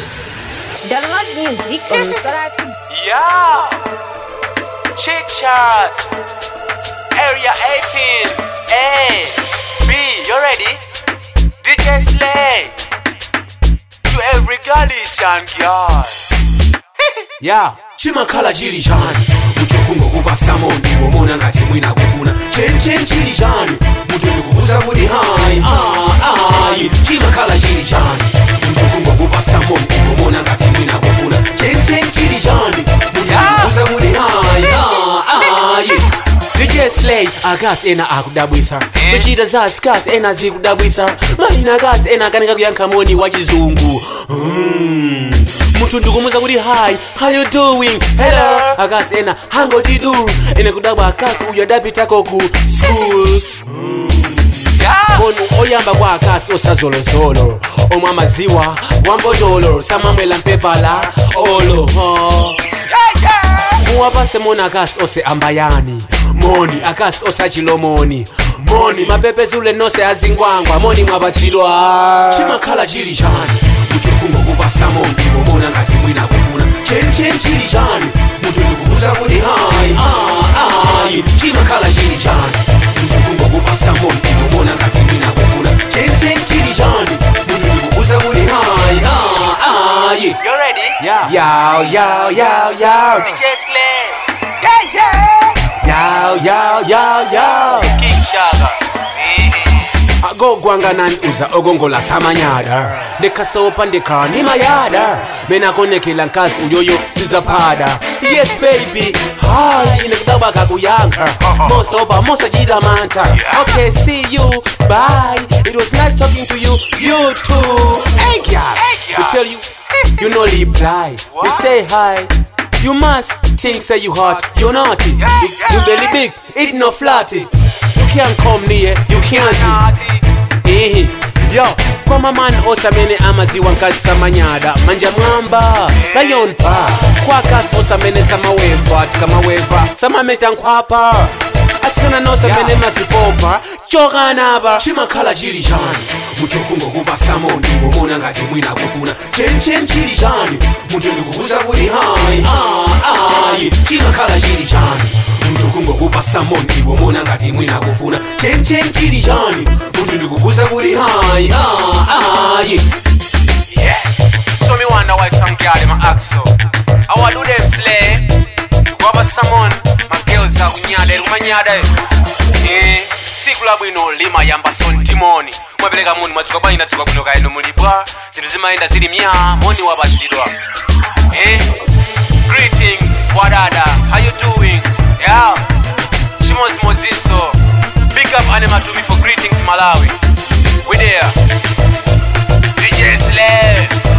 Download music on Sorati. Yeah. Chit chat. Area 18. A. B. You ready? DJ Slay. To every Galician girl. ya chimakhala chili chani munthu kungokupasamo ndipo mona ngati mwina kufuna chenchen chili chani munthu ndikukuza kuti hayi ayi chimakhala chili chani munthu kungokupasamo ndipo mona ngati mwina kufuna chenchen chili chani munthu ndikukuza kuti hayi ayi DJ Slay akasi ena akudabwisa kuchita za skasi ena zikudabwisa malina akasi ena akanika kuyankha moni wa chizungu Mm. munthu ndikumuza kuti hi how you doing hello akasi ena hangotidu ene kudabwa akasi uyu adapitako ku school Yeah. munhu oyamba kwa akasi osazolozolo omwe amaziwa wambotolo samamwela mpepala olo oh. Yeah, yeah. muwapase moni akasi ose ambayani moni akasi osachilomoni moni mapepezule nose azingwangwa moni mwapatsidwa chimakhala chili chani munthu kungokupasa moni pomona ngati mwina kufuna chenchen chili chani munthu ndikukuza kuti hayi ayi chimakhala chili chani munthu kungokupasa moni pomona ngati mwina kufuna chenchen chili chani munthu ndikukuza kuti hayi ayi You ready? Yeah. Yow, yow, yow, yow. DJ Slay. Yeah, yeah. Yow, yow, yow, yow. King Shaga. Eh. agogwanganani uza ogongola samanyada ndikasopa ndikhala ndi mayada menakonekela nkazi uyoyo sizaphada yes baby hayi ine kudaba kakuyankha mosopa mosachita mantha okay see you bye it was nice talking to you you too hey girl Hey, we girl. tell you you no reply we What? say hi you must think say you hot you naughty Yeah, you, yeah. you belly big it no flatty you can't come near you can't Naughty. Ehe, yo kwa mamani osamene amaziwa nkazi samanyada manja mwamba lion pa kwakasi osamene samaweva tikamaweva samameta nkhwapa atsikana nosamene mazipompa chokanapa chimakhala chili chani munthu kungokupasamo ndipo mona ngati mwina kufuna chenchen chili chani munthu ndikukuza kuti hayi ayi chimakhala chili chani munthu kungokupasamo ndipo mona ngati mwina kufuna chenchen chili chani munthu ndikukuza kuti hayi ayi Yeah. So me wonder why some girl them a act so. I want do them slay. Go up someone, my girls are unyade, umanyade. Eh, sikula bwino lima yamba son timoni. Mwapeleka muni mwatsuka bwanyi natsuka bwino kaendo mulibwa. Zinthu zimayenda zili mya, moni wabatsidwa. Eh, greetings, wadada, how you doing? Yeah, Shimos Moziso. Big up Anima to me for greetings, Malawi. We there. DJ Slay.